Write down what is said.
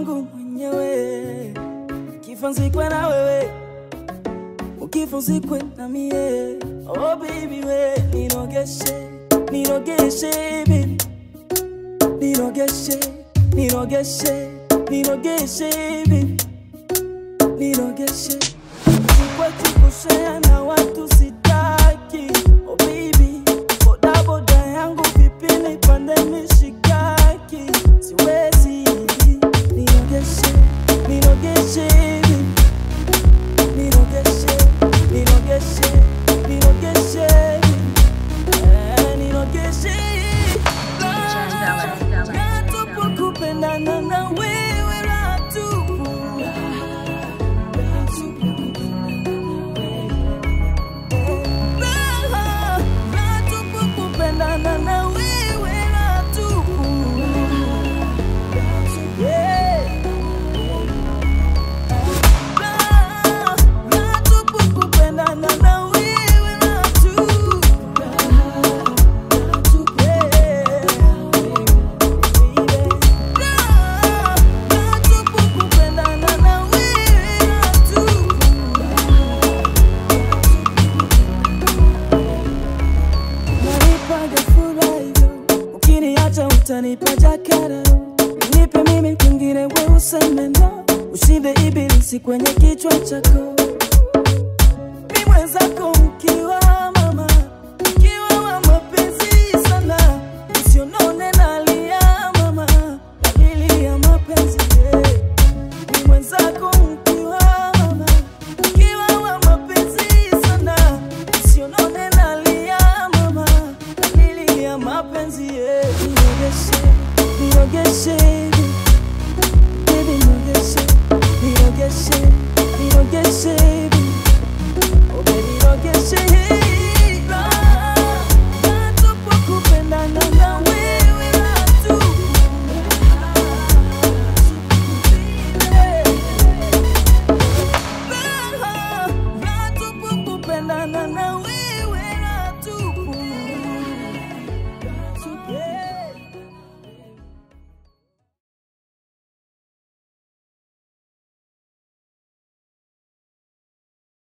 wangu mwenyewe, kifa nzikwe na wewe, ukifa uzikwe na mie. Oh baby we, nirogeshe, nirogeshe baby, nirogeshe, nirogeshe, nirogeshe baby, nirogeshe. Sikwetu kushare na watu sitaki. Oh baby, boda boda yangu vipi nipande mishikaki? Siwezi, nirogeshe, nirogeshe baby. Nirogeshe, nirogeshe, nirogeshe, eh, nirogeshe. Raha tupu kupendana na wewe, raha tupu. Raha, raha tupu kupendana na wewe, raha tupu. Yeah. Raha, raha tupu kupendana na wewe, raha tupu. Yeah. Raha, raha tupu kupendana na wewe, raha tupu. Unanipaga furaha hivyo, ukiniacha utanipa jakara. Nipe mimi kwingine, we useme no, ushinde ibilisi kwenye kichwa chako. Mi mwenzako mkiwa mama, mkiwa wa mapenzi sana, usionone nalia mama, dalili ya mapenzi yeah. Mi mwenzako mkiwa mama, mkiwa wa mapenzi sana, usionone nalia mama, dalili ya mapenzi yeah. Nirogeshe, nirogeshe, baby, nirogeshe, nirogeshe, nirogeshe, baby. Oh baby, nirogeshe, raha, raha tupu kupendana na wewe, raha tupu. Raha, raha tupu kupendana na wewe